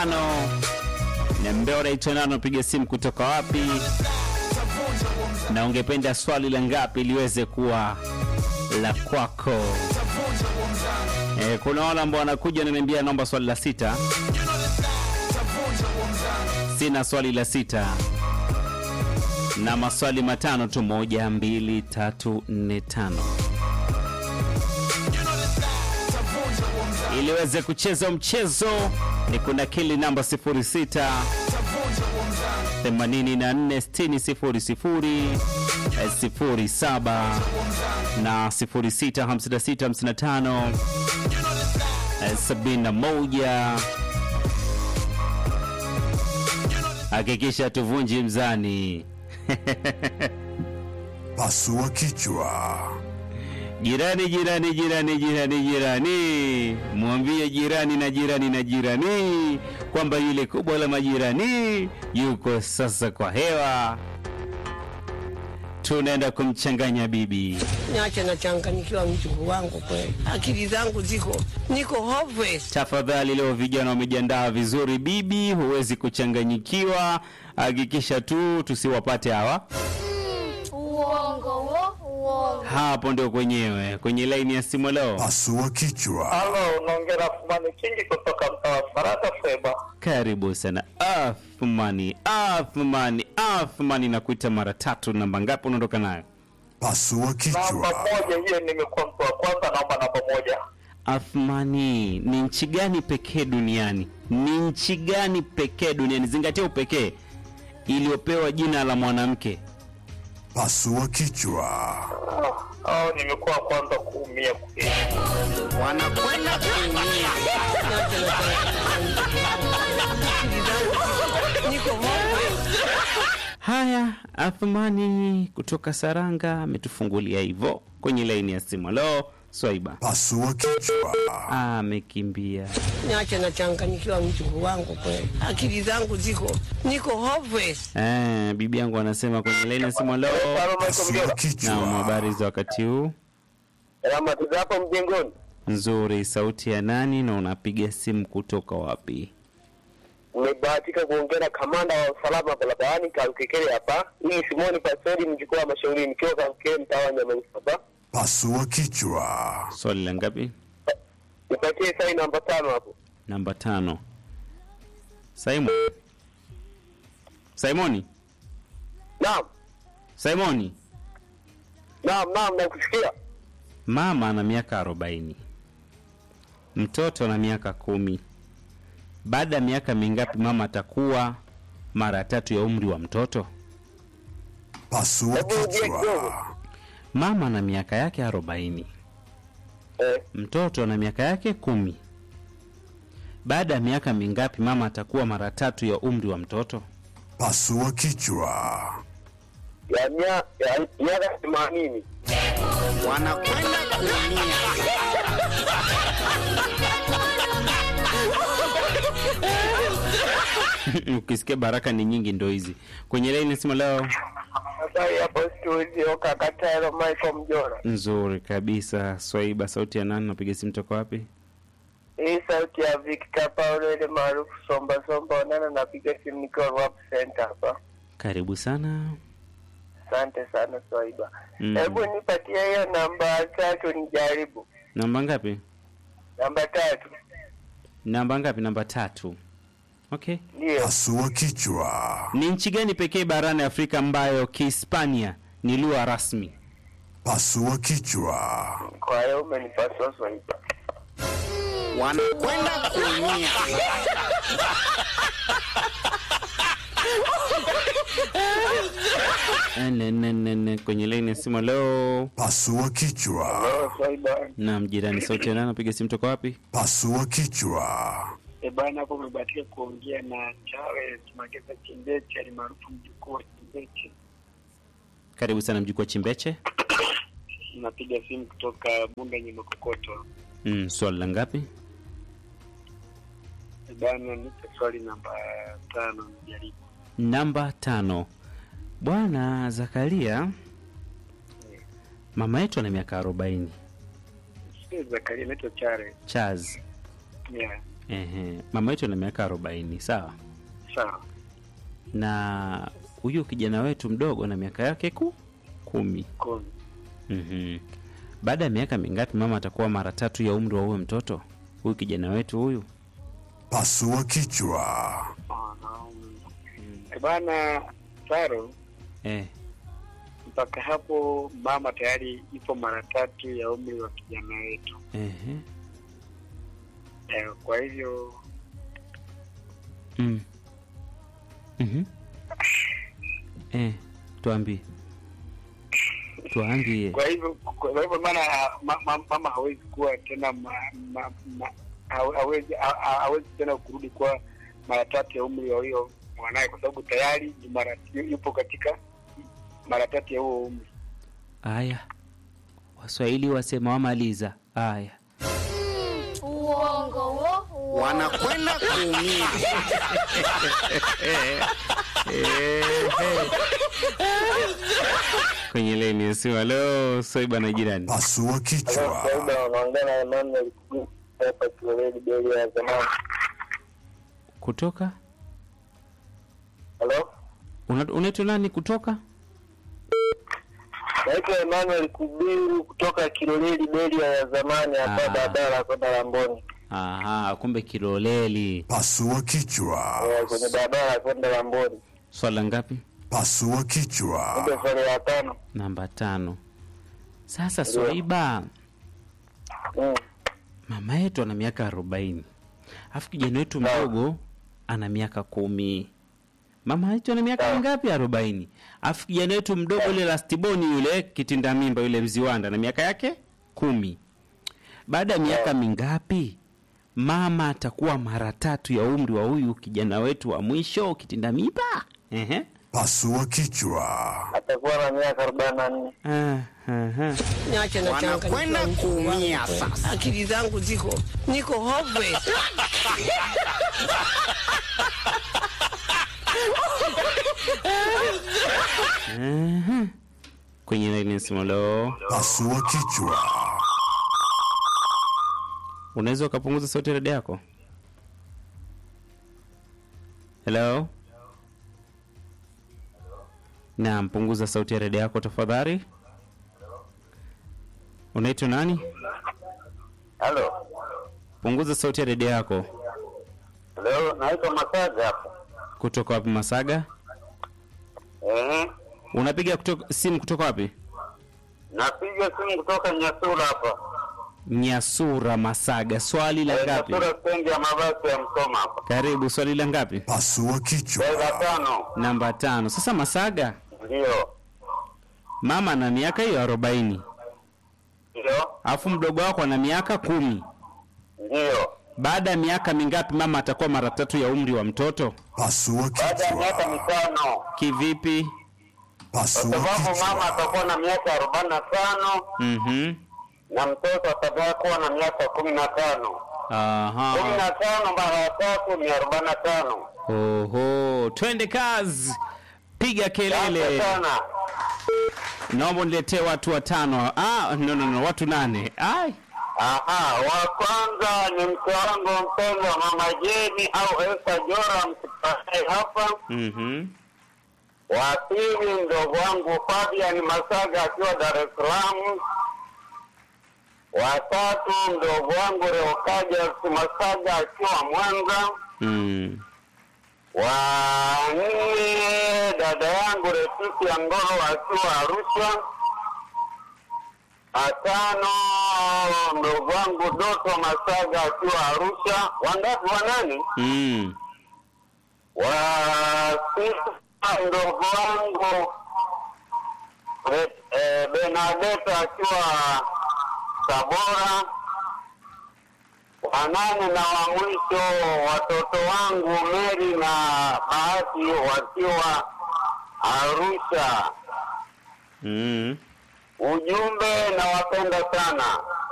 tano. Niambia unaitwa nani, unapiga simu kutoka wapi, na ungependa swali la ngapi liweze kuwa la kwako. E, kuna wale ambao wanakuja wananiambia naomba swali la sita. Sina swali la sita na maswali matano tu, moja, mbili, tatu, nne, tano, ili uweze kucheza mchezo ni kuna kili namba 06 84 60 00 07 na 06 56 55 71. Hakikisha tuvunji mzani. Pasua kichwa. Jirani, jirani, jirani, jirani, jirani, mwambie jirani na jirani na jirani kwamba yule kubwa la majirani yuko sasa kwa hewa. Tunaenda kumchanganya bibi. Niache nachanganyikiwa mjukuu wangu kweli, akili zangu ziko niko hopeless. Tafadhali, leo vijana wamejiandaa vizuri bibi, huwezi kuchanganyikiwa. Hakikisha tu tusiwapate hawa. Uongo wo, uongo. Hapo ndio kwenyewe kwenye laini ya simu leo. Pasua kichwa. Halo, unaongea na Fumani Kingi kutoka mtaa wa Faraka Feba. Karibu sana Athmani, Athmani, Athmani, nakuita mara tatu. Namba ngapi unaondoka nayo? Pasua Namba kichwa. moja hiyo, nimekuwa mtu wa kwanza, naomba namba moja. Athmani, ni nchi gani pekee duniani? Ni nchi gani pekee duniani? Zingatia upekee iliyopewa jina la mwanamke. Pasua kichwa. Au nimekuwa wa kwanza kuumia kweli. Wanakwenda kuumia. Niache nachanganyikiwa. Akili zangu niko hopeless. Haya, Athmani kutoka Saranga ametufungulia hivyo kwenye laini ya simu. Halo, Swaiba Pasua kichwa. amekimbia. Niache nachanganyikiwa mjukuu wangu kweli, akili zangu ziko niko hopeless. Eh, bibi yangu anasema kwenye laini ya simu. Halo, Halo, Michael Pasua Mjora. na kichwa. habari za wakati huu? Ramati za hapo mjengoni. Nzuri. Sauti ya nani na unapiga simu kutoka wapi? Nimebahatika kuongea na kamanda wa usalama barabarani Kalukekele hapa. Hii Simoni Pastori, mjukuu wa mashauri, nikiwa Kalukekele, mtaa wa Nyamagana hapa. Pasua kichwa. Swali la ngapi? Nipatie sai namba tano hapo. Namba tano. Simon. Simoni. Naam, Simoni. naam, naam, nakusikia. Mama ana miaka arobaini, mtoto ana miaka kumi. Baada ya miaka mingapi mama atakuwa mara tatu ya umri wa mtoto? Pasua Hebu rudia kidogo. kichwa. Mama ana miaka yake arobaini, Eh, mtoto ana miaka yake kumi. Baada ya miaka mingapi mama atakuwa mara tatu ya umri wa mtoto? Pasua kichwa. ya mia- ya miaka themanini. Wanakwenda kuumia. Ukisikia baraka ni nyingi, ndo hizi kwenye laini simu leo. Habari hapo studio, kaka Taro Michael Mjora. Nzuri kabisa. Swaiba, sauti ya nani? Napiga simu toka wapi? Hii sauti ya Victor Paulo ile maarufu Somba Somba Onana, napiga simu nikiwa Rwap Center hapa. Karibu sana. Asante sana Swaiba. Mm. Hebu nipatie hiyo namba tatu nijaribu. Namba ngapi? Namba tatu Namba ngapi? Namba tatu. Okay. ndio. Pasua kichwa. Ni nchi gani pekee barani Afrika ambayo Kihispania ni lugha rasmi? Pasua kichwa. Kwa hiyo umenipasua Swaiba. Wanakwenda kuumia. Nene kwenye laini ya simu leo. Pasua kichwa. Oh, Swaiba. Naam, jirani, sauti ya nani? Napiga simu toka wapi? Pasua kichwa. E bana, hapo umebahatika kuongea na Charles Mageza Chimbeche alimaarufu mjukuu wa Chimbeche. Karibu sana mjukuu wa Chimbeche. Napiga simu kutoka Bunda Nyemekokoto. Mm, swali la ngapi? E bana, nipe swali namba tano nijaribu. Namba tano. Bwana Zakaria, mama yetu ana miaka arobaini. Si Zakaria, naitwa Charles. Charles, Yeah. Ehe. Mama yetu ana miaka arobaini, sawa. Sawa. Na huyu kijana wetu mdogo na miaka yake ku kumi. Kumi. Mhm. Baada ya miaka mingapi mama atakuwa mara tatu ya umri wa huyo mtoto? Huyu kijana wetu huyu? Pasua kichwa. Eh, Bwana Taro, Eh. mpaka hapo mama tayari ipo mara tatu ya umri wa kijana wetu. Ehe. Eh, kwa hivyo Mm. Mhm. Eh, tuambie. Tuambie. kwa hivyo kwa hivyo maana ma, ma, mama hawezi kuwa tena ma, ma, ma, hawe- hawezi ha- ha- hawezi tena kurudi kwa mara tatu ya umri wa huyo mwanaye kwa sababu tayari ni mara yu- yupo katika mara tatu ya huo umri. Aya. Waswahili wasema wamaliza. Aya. Uongo wo, uongo. wanakwenda kuumia. Kwenye leni ya simu. Halo, Soiba na jirani. Pasua kichwa. Kawaida wanaongea na Emmanuel Kugu hapa Kiloleli Beli ya zamani. Kutoka? Halo? Una- Unaitwa nani kutoka? Naitwa Emmanuel Kubiru kutoka Kiloleli Beli ya zamani hapa Ah. barabara kwenda Lamboni. Aha, kumbe Kiloleli. Pasua kichwa. Eh, kwenye barabara kwenda Lamboni. Swala ngapi? Pasua kichwa. Ndio swali la tano. Namba tano. Sasa Swaiba, Mm. mama yetu ana miaka arobaini alafu kijana wetu mdogo ana miaka kumi. Mama yetu ana miaka Sawa. mingapi? Arobaini. Alafu kijana wetu mdogo yule lastiboni yule kitinda mimba yule mziwanda na miaka yake kumi. Baada ya miaka mingapi mama atakuwa mara tatu ya umri wa huyu kijana wetu wa mwisho kitinda mimba? Ehe. Pasua kichwa. Atakuwa na miaka arobaini na nne. Ah, aha. Niache na Wanakwenda changanyikiwa mjukuu wangu kuumia kweli. sasa. Akili zangu ziko niko hove. Aha. Kwenye laini ya simu leo, Pasua kichwa. unaweza ukapunguza sauti ya redio yako? Hello? Naam, punguza sauti ya redio yako tafadhali. Unaitwa nani? Halo. Punguza sauti ya redio yako. Leo naitwa Masaga hapa. Kutoka wapi Masaga? Eh. Unapiga kutoka, simu kutoka wapi? Napiga simu kutoka Nyasura hapa. Nyasura Masaga. Swali la Eh, ngapi? Nyasura stendi ya mabasi ya Msoma hapa. Karibu, swali la ngapi? Pasua kichwa. Swali la tano. Namba tano. Sasa Masaga, Ndio. mama ana miaka hiyo arobaini Ndio. alafu mdogo wako ana miaka kumi. Ndio. Baada ya miaka mingapi mama atakuwa mara tatu ya umri wa mtoto? Pasua Baada ya miaka kichwa. mitano. Kivipi? Kwa Pasua sababu mama kichwa. atakuwa na miaka arobaini na tano Mhm. na mtoto atakuwa na miaka kumi na tano. Kumi Aha. na tano mara tatu ni arobaini na tano. Oho, twende kazi. Piga Asante kelele. sana. Naomba niletee watu watano. Ah, no, no, no, watu nane. Ai. Aha, wa kwanza ni mke wangu mpendwa mama Jeni au Esta Jora msipatae hapa. Mhm. Wa pili mdogo wangu Fabian Masaga akiwa Dar es Salaam. Wa tatu mdogo wangu Reokaja Masaga akiwa Mwanza. Mm. Wa nne dada yangu Retisi ya Ngolo akiwa Arusha. Watano mdogo wangu Doto Masaga akiwa Arusha. Wangapi? Wanani? Mm. Wa sita mdogo wangu Re- eh, Benadeta akiwa Tabora. Wanane na wa mwisho watoto wangu Meri na Bahati wakiwa Arusha. Mm. Ujumbe nawapenda sana.